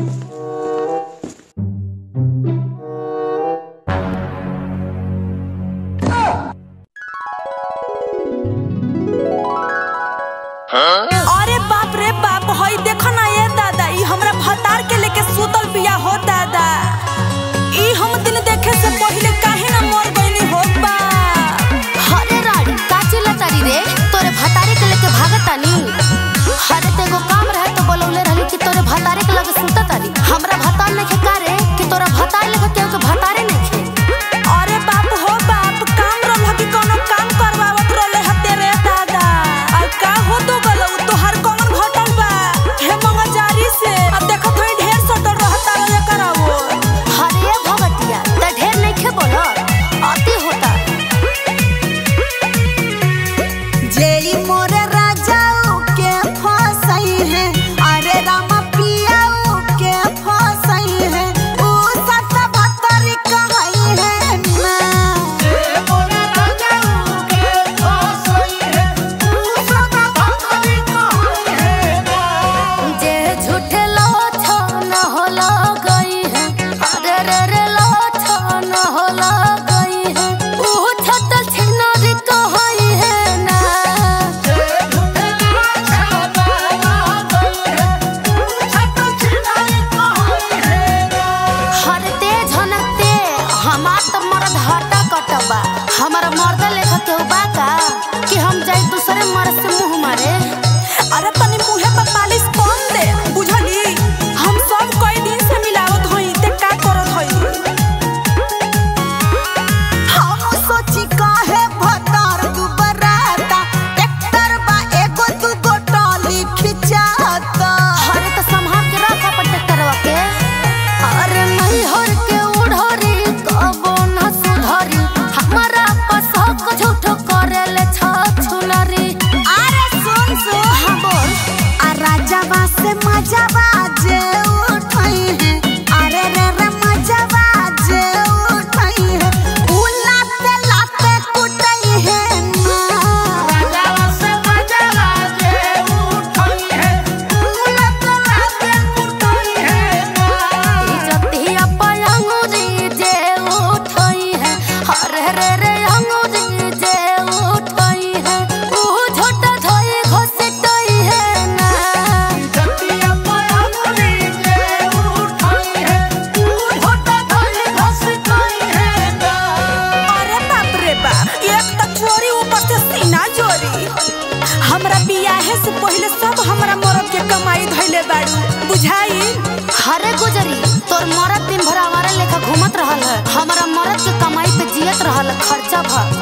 अरे बाप रे बाप हई देखो ना ये दादा ई हमरा भतार के लेके सुतल बिया हो दादा ई हम दिन देखे से पहले काहे ना मर गइली हो बा हरे राड़ी काची लतारी रे तोरे भतारे के लेके भागतानी हरे तेगो काम रहे तो बोलौले रहली कि तोरे भतारे के लगे सुततारी हमरा भतार नखे का रे कि तोरा भतार लेके केहू के भतारे नखे अरे बाप हो बाप काम रहल कि कोनो काम करवावत रहले हते रे दादा अब का हो तो गलो तोहार कौन घटल बा हे मंगजारी से अब देखत हई ढेर सटल रहता रे करावो हरे भगतिया त ढेर नखे बोल अति होता जेई मोरे राजाओ के फसई है अरे रामा पियाओ के फसई है ऊ सत भतरी कहई है ना जे झूठे लो छो न होला गई है अरे रे रे लो छो न होला गई है ऊ छत छिनरी कहई है ना हरते झनकते हमार त मरद हटा कटबा हमारा मर्द लेखा केहू बा का कि हम जाई दूसरे मर्द से मुंह मारे अरे तनी मुहे पर मालिश कम दे बुझली हम सब कई दिन से मिलावत हई ते का करत हई हम सोची काहे भतार दुबराता ट्रैक्टर बा एगो दुगो टॉली खिंचाता हरे तो संभाल के रखा पर ट्रैक्टरवा के अरे नहीं हर के उड़हरी कबो न सुधरी हमारा पसक झूठ करेले छ छुनरी अरे सुन सुन हाँ बोल आ राजावा से मजावा जे उठई है अरे रे रे मजावा जे उठई है उ लाते लाते कुटई है ना राजावा से मजावा जे उठई है उ लाते लाते कुटई है ना इजतिया पर अंगूरी जे उठई है हरे रे रे अंगूरी जे उठई है ऊ झूठ धोई घसटई है ना अरे बाप रे बाप एक त चोरी ऊपर से सीना चोरी हमरा बियाहे से पहले सब हमरा मरद के कमाई धइले बाड़ू बुझाई हरे गुजरी तोर मरद दिन भर आवारा लेखा घूमत रहल है हमारा मरद के कमाई पे जियत रहल है, खर्चा भर